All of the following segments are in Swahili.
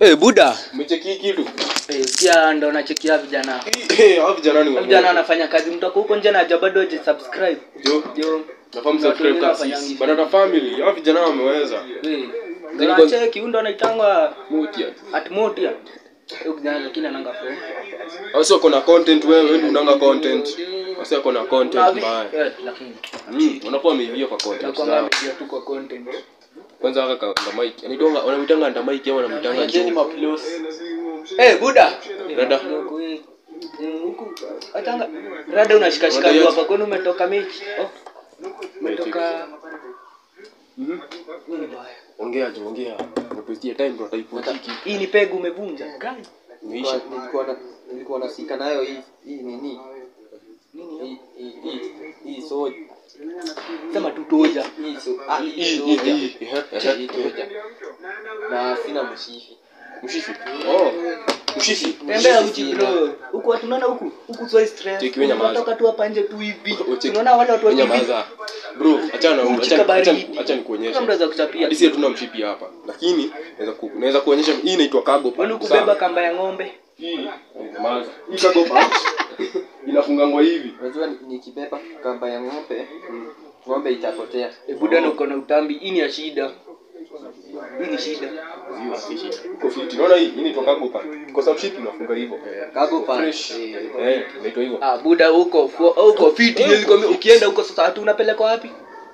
Eh, buda. Umecheki hii kitu? Eh, sikia ndo nachekia vijana. Eh, hao vijana ni Vijana wanafanya kazi mtu ako huko nje na haja bado haja subscribe. Jo, Jo. nafahamu Watu subscribe wengine kasi. wafanyangi. Banana family, hao vijana wameweza. Eh. Zani Ndio kwa- cheki huyu ndo anaitangwa Mutia. Atmotia. Huyu kijana lakini ananga flow. Hao sio kuna content wewe, wewe ndio unanga content. Hao sio kuna Na content vi- mbaya. eh, lakini Mm, unakuwa umeivia kwa content. nakuwa Sawa. ngamedia tu kwa content. Kwanza haka ka ndo mic. Yaani donga wanamtanga ndo mic au wanamtanga juu. Eh, buda. Dada. Huku, eh, huku atanga rada unashikashika Rada tu yote. hapa kwani umetoka mechi? Oh. Umetoka Mhm. nini baya? Ongea jo, ongea. Unapostia time ndo utaipotiki. Hii ni pegu umevunja. Gani? Imeisha. nilikuwa na nilikuwa nasika nayo hii hii nini Nini? hii hii hii hii soja Sema tu toja. hii so ah Hii hii hii soja hii. Ehe, hii ehe. soja na sina mshifi Mshishi. Oh. Mshishi. Tembea Mshishi uchi sina. bro. Huku watu unaona huku? Huku sio stress. Cheki wewe nyamaza. Unatoka tu hapa nje tu hivi. Cheki. Unaona wale watu wa Wewe TV. nyamaza. Bro, achana na Uchi acha acha kabaridi. acha nikuonyeshe. Kama mnaweza kuchapia. Hadi sisi hatuna mshipi hapa. Lakini naweza ku, naweza kuonyesha hii inaitwa cargo pump. Wani Sawa? kubeba kamba ya ng'ombe. Hii. Nyamaza. Hii cargo pump. Inafungangwa hivi. unajua ni- nikibeba kamba ya ng'ombe ng'ombe itapotea E buda na uko na utambi. Hii ni ya shida. Hii ni shida. Hiyo si shida. Uko fiti. Unaona hii hii inaitwa cargo pump. Kwa sababu mshipi unafunga hivyo. cargo pants Fresh. eh, Eh, inaitwa hivyo. Ah, buda huko fo- huko fiti nilikwambia ukienda huko sasa hatu unapelekwa wapi?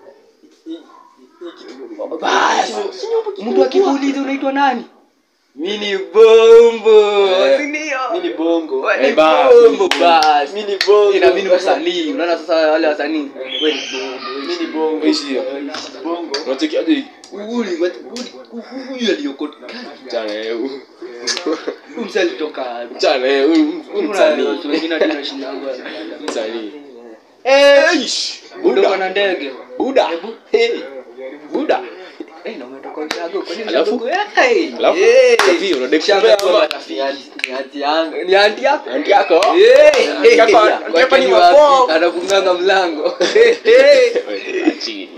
Basi. Mtu akikuuliza unaitwa nani? Mimi ni Bombo. Eh. Si ndio? mimi ni bongo Wewe ni Eh, basi. Bombo basi. mimi ni bongo Ina mimi ni msanii. Unaona sasa wale wasanii. Wewe ni Bombo. mimi ni bongo Ishi hiyo. bongo Unacheki aje hii? Uli, huyu aliyokota. Chana eh. huyu. Huyu msanii alitoka. Chana eh. huyu- huyu Kuna msanii. watu wengine hadi wanashindana. Msanii. Eh, Ish. buda Buda. na ndege. Buda. Hey. Buda. Eh, na umetoka ushago. Kwa nini Alafu? ushago? Eh, hey. Alafu? Eh. Kavi, unadai Shamba kutembea kwa ama? marafiki. ni hati ni hati yangu Ni anti yako? Anti yako? Eh, Anti yako- eh, anti kwa yako ni kini mafo. wapi? Anafunganga mlango. Eh, eh. Wewe, chini.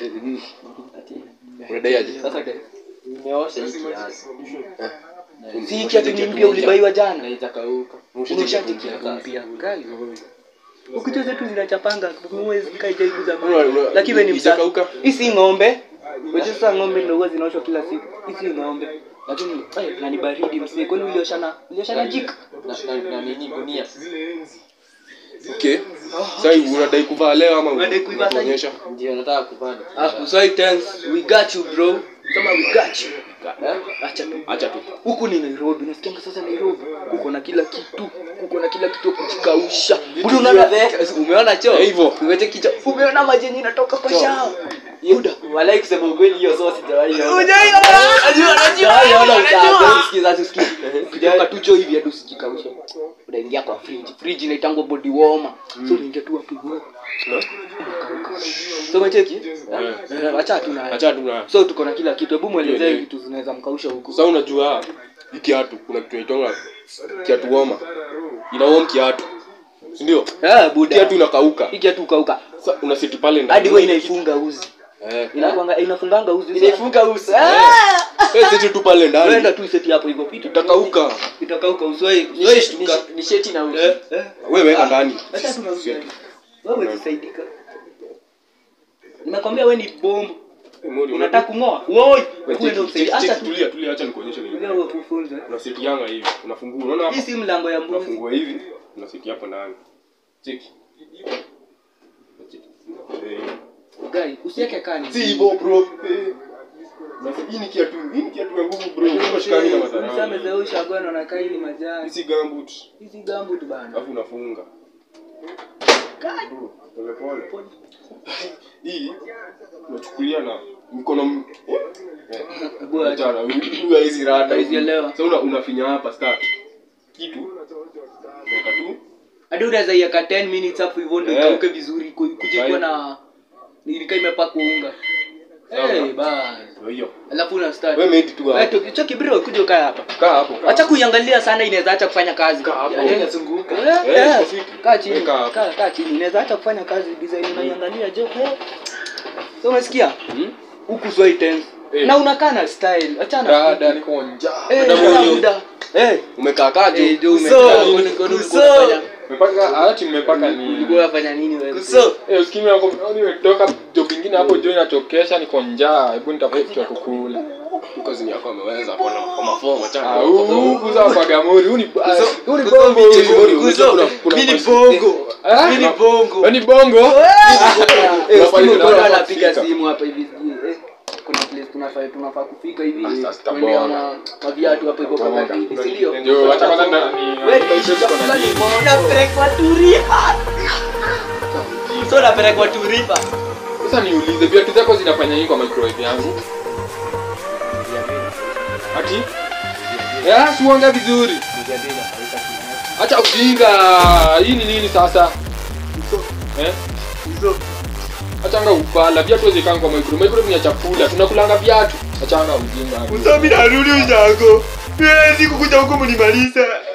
Unadai aje? sasa nimeosha hii kiasi Si hiki ati ni mpya ulibaiwa jana. na itakauka Umeshajikia mpya. Kali. Ukitoa zetu zinachapanga mwezi kaija hivi za Una- una- Lakini wewe ni msa. ijakauka? Hii si ng'ombe. Wewe sasa ng'ombe ndio huwa zinaoshwa kila siku. Hii si ng'ombe. Lakini eh, na ni baridi msee. Kwani ulioshana? Ulioshana jika? na, na, na nini gunia Okay. Sasa unadai kuvaa leo ama Unadai kuivaa sasa? unatuonyesha? ndio nataka kupanda Ah, usai thanks. We got you bro. Kama we got you. Eh? Acha tu. Acha tu. huku ni nairobi nasikianga sasa nairobi kuko na kila kitu kuko na kila kitu ya kujikausha Buda unaona umeona choo Eh, hivyo. umeche kicho umeona maji yenye inatoka kwa shao Buda walai kusema ukweli hiyo so sijawahi ona. Unajua- Najua, najua, Sijawahi ona najua. usafi, sikiza, sikiza. ukitoka tu choo hivi hadi usijikaushe unaingia kwa fridge fridge inaitangwa body warmer so unaingia tu hapo hivyo unakauka so umecheki Eh. Eh, acha tu na Acha tu na. so tuko na kila kitu hebu muelezee Tuelewe. vitu zinaweza mkausha huku Sasa unajua hii kiatu kuna kitu inaitwa kiatu woma. Ina warm kiatu. Si ndio? eh buda Kiatu inakauka. hiki hatu kauka Sasa unaseti pale ndani. hadi wewe inaifunga uzi Eh. inakwanga inafunganga uzi inaifunga uso Eh, seti tu pale ndani. Unaenda tu seti hapo hivyo vitu Utakauka. itakauka uswai Ni uswai she- shtuka ni- ni sheti na uso eh eh Wewe weka ndani. acha tu na uzi wewe usisaidika nimekwambia wewe ni bombo Mori, unataka kungoa woi Wewe wewe ndio cheki, usaidika cheki, acha cheki, tu tulia tulia acha nikuonyeshe nini. wewe ufunze Una seti yanga hivi. Unafungua. Unaona hii hapa? si mlango ya mbuzi Unafungua hivi. Una seti hapo ndani. Cheki. Cheki. Eh. guy usiweke kani Si hivyo bro. Eh. Na hii ni kiatu. Hii ni kiatu ya nguvu bro. Unashikani na Msame madharau. zeusha bwana na kai ni Hii majani si gambut. hizi gambu tu bana Alafu unafunga. Bro, pole pole. Hii unachukulia na mikono m- eh. bwana Achana, huyu hizi rada. Hizi elewa. Sasa una unafinya hapa start. Kitu. Weka tu. hadi unaweza iweka 10 minutes hapo hivyo ndio Eh. ikauke vizuri ku- kuje kuwa Right. na nilika imepakwa unga Sawa. eh bana Ndio hiyo. alafu una start Wewe made tu wewe hapo. tu choki bro kuja ukae hapa Kaa hapo. kaa acha kuiangalia sana inaweza acha kufanya kazi Kaa hapo. Eh, inazunguka eh, Eh, eh, iko fiti. kaa chini Weka hapo. kaa kaa chini inaweza acha kufanya kazi design unaiangalia je eh so umesikia Hmm? huku swai tense Eh. na unakaa na style achana dada niko njaa Eh, Dada muda, huyo. muda. Eh, umekaakaje eh, ndio Kuso, umekaa, kwani- kwani kuso. ulikuwa unafanya- umepaka hati mmepaka ni ulikuwa unafanya nini wewe? Kuso. Eh, usikimi wako nimetoka job ingine hapo jo inatokesha niko njaa hebu nitafuta kitu ya kukula Kazi yako ameweza kwa kwa mafomu achana. Ah, huu huu kuza Bagamori, huu ni ba- huu ni Kuzo, bongo kuzo, huyu. kuzo. Kuna- kuna Mimi ni masi- bongo. Ah, Mimi ni na- bongo. wewe ni bongo? Eh, Unafanya simu nini? bado Unafaa anapiga kufika. simu hapa hivi sijui, eh, kuna place tunafaa tunafaa kufika hivi Ah, sasa tuendea tabora. ma- maviatu hapo hivyo Tabora. kwa kati, si ndio? Ndio, acha kwanza na- ni- Wewe nimeshika Kuna nini? Napelekwa Turifa. So napelekwa Turifa. Sasa niulize viatu zako zinafanya nini kwa microwave yangu? Ati? Eh, siuanga vizuri. Acha ujinga. Hii ni nini sasa? Eh? Achanga upala. Viatu wezekanga kwa microwave. Microwave ni ya chakula. Tunakulanga viatu. Achanga ujinga. Kuso mimi narudi ushago. Siwezi kukuja huko mnimaliza.